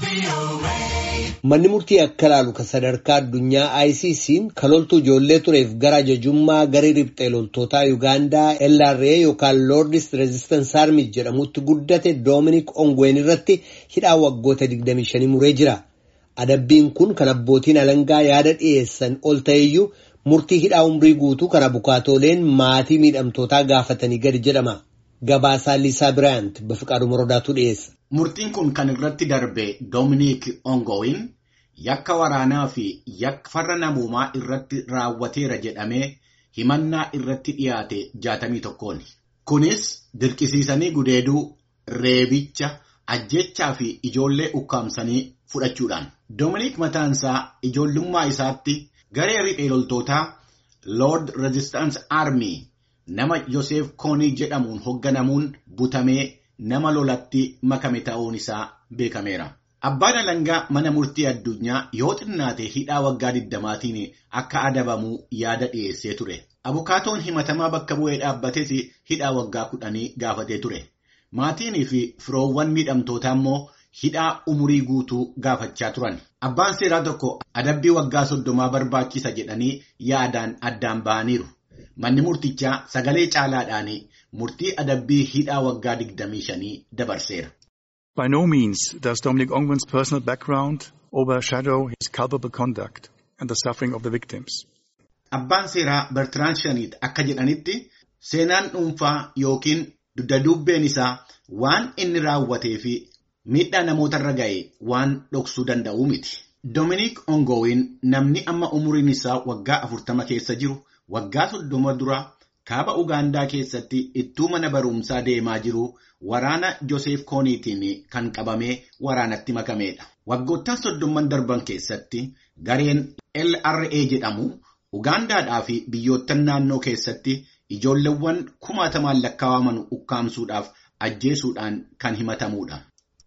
Manni murtii akka ilaalu kan sadarkaa addunyaa ICC'n kan loltuu ijoollee tureef gara ajajummaa garee riphxee loltootaa Yuugaandaa LRA yookaan Lordis Resistance Army jedhamutti guddate Doominik Ongween irratti hidhaa waggoota 25 muree jira. Adabbiin kun kan abbootiin alangaa yaada dhiyeessan ol ta'eyyuu murtii hidhaa umrii guutuu kan abukaatooleen maatii miidhamtootaa gaafatanii gadi jedhama. Gabaasaa Liisaa Biraayant Bafiqaaduu Morodaatu dhiyeessa. Murtiin kun kan irratti darbe Doominik Ongowiin yakka waraanaa fi yakka farra namoomaa irratti raawwateera jedhamee himannaa irratti dhiyaate jaatamii tokkooni. Kunis dirqisiisanii gudeeduu, reebicha, ajjechaa fi ijoollee ukkaamsanii fudhachuudhaan. Doominik mataansaa ijoollummaa isaatti garee riphee loltootaa Lord Resistance Army nama Yoseef Koonii jedhamuun hoogganamuun butamee nama lolatti makame ta'uun isaa beekameera. Abbaan alangaa mana murtii addunyaa yoo xinnaate hidhaa waggaa 20tiin akka adabamu yaada dhiyeessee ture. Abukaatoon himatamaa bakka bu'ee dhaabbates hidhaa waggaa kudhanii gaafatee ture. Maatiin fi firoowwan miidhamtootaa immoo hidhaa umurii guutuu gaafachaa turan. Abbaan seeraa tokko adabbii waggaa soddomaa barbaachisa jedhanii yaadaan addaan ba'aniiru. Manni murtichaa sagalee caalaadhaan murtii adabbii hidhaa waggaa 25 dabarseera. By no means does Dominic Ongwen's personal background overshadow his culpable conduct and the suffering of the victims. Abbaan seeraa Bertrand Shaniit akka jedhanitti seenaan dhuunfaa yookiin dudda-dubbeen isaa waan inni raawwatee fi miidhaa namootarra ga'e waan dhoksuu danda'u miti. Dominic Ongowiin namni amma umuriin isaa waggaa afurtama keessa jiru waggaa soddoma dura kaaba Ugaandaa keessatti ittuu mana barumsaa deemaa jiru waraana Joseef Kooniitiin kan qabamee waraanatti makameedha. Waggoottan soddomman darban keessatti gareen LRA jedhamu Ugaandaadhaa fi biyyoottan naannoo keessatti ijoolleewwan kumaatamaan lakkaa'aman ukkaamsuudhaaf ajjeesuudhaan kan himatamuudha.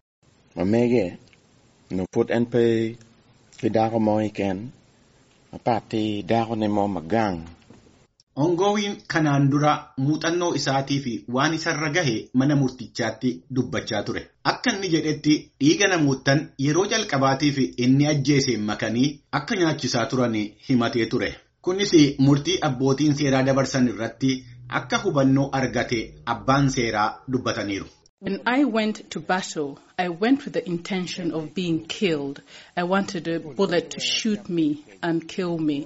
Mamege no put NP kidako mo iken apati dako ne mo magang. Ongowiin kanaan dura muuxannoo isaatii fi waan isarra gahe mana murtichaatti dubbachaa ture. Akka inni jedhetti dhiiga namoottan yeroo jalqabaatiif inni ajjeeseen makanii akka nyaachisaa turan himatee ture. Kunis murtii abbootiin seeraa dabarsan irratti akka hubannoo argate abbaan seeraa dubbataniiru. When I went to battle, I went with the intention of being killed. I wanted a bullet to shoot me and kill me.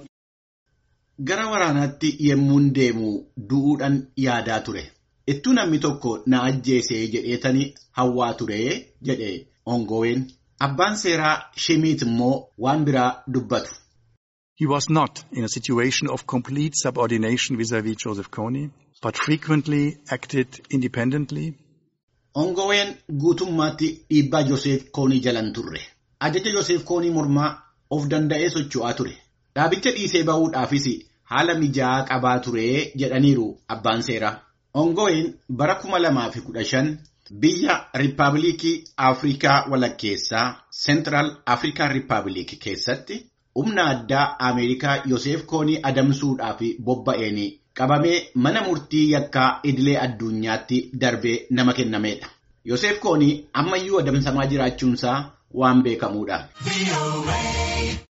Gara waraanaatti yemmuun deemu du'uudhaan yaadaa ture. Ittuu namni tokko na ajjeesee jedheetanii hawwaa ture jedhe Ongoween. Abbaan seeraa Shimiit immoo waan biraa dubbatu. He was not in a situation of complete subordination vis-à-vis Joseph Kony, but frequently acted independently. Ongoween guutummaatti dhiibbaa Joseef Koonii jalan turre. Ajaja Joseef Koonii mormaa of danda'ee socho'aa ture. Dhaabicha dhiisee ba'uudhaafis haala mijaa'aa qabaa ture jedhaniiru abbaan seeraa. Ongoween bara kuma lamaa fi kudha shan biyya Riippaabilikii Afrikaa walakkeessaa Seentiraal Afrikaan Riippaabilikii keessatti humna addaa Ameerikaa Yoseef Koonii adamsuudhaaf bobba'een qabamee mana murtii yakkaa idilee addunyaatti darbee nama kennameedha. Yoseef Koonii ammayyuu adamsamaa jiraachuunsaa waan beekamuudha.